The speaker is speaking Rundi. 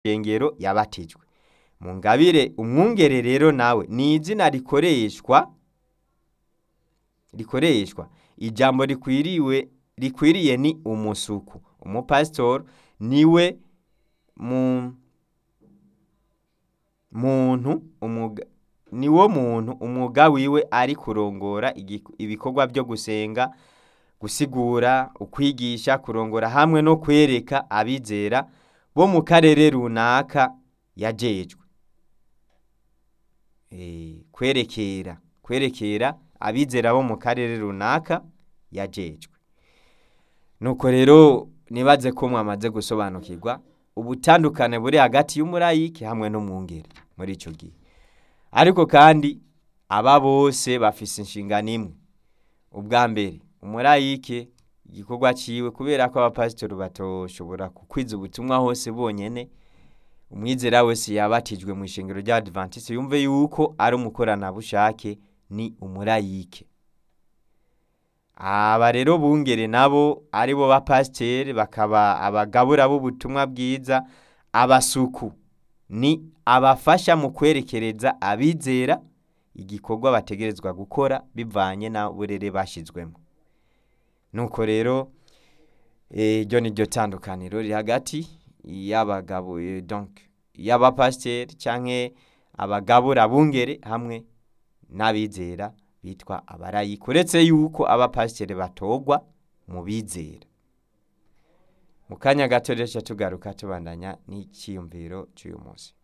shengero yabatijwe mu ngabire umwungere rero nawe ni izina rikoreshwa rikoreshwa ijambo rikwiriwe rikwiriye ni umusuku umupasitori niwe mu muntu umwuga niwo muntu umwuga wiwe ari kurongora igi- ibikorwa byo gusenga gusigura ukwigisha kurongora hamwe no kwereka abizera bo mu karere runaka yajejwe Eh, kwerekera kwerekera abizera bo mu karere runaka yajejwe nuko rero nibaze ko mwamaze gusobanukirwa ubutandukane buri hagati y'umurayiki hamwe n'umwungere muri icyo gihe ariko kandi aba bose bafise inshingano imwe ubwa mbere umurayike igikorwa ciwe kubera ko abapasitori batoshobora kukwiza ubutumwa hose bonyene umwizera wese yabatijwe mu ishengero rya adventiste yumve yuko ari umukoranabushake ni umurayike aba rero bungere nabo ari bo bapasiteri bakaba abagabura b'ubutumwa bwiza abasuku ni abafasha mu kwerekereza abizera igikorwa bategerezwa gukora bivanye na burere bashyizwemo nuko rero eh, iryo ni ryo tandukaniro riri hagati y'abagabo eh, donc y'abapasiteri canke abagabura bungere hamwe n'abizera bitwa abarayika uretse yuko abapasiteri batogwa mu bizera mu kanya gato rero tugaruka tubandanya n'iciyumviro cy'uyu munsi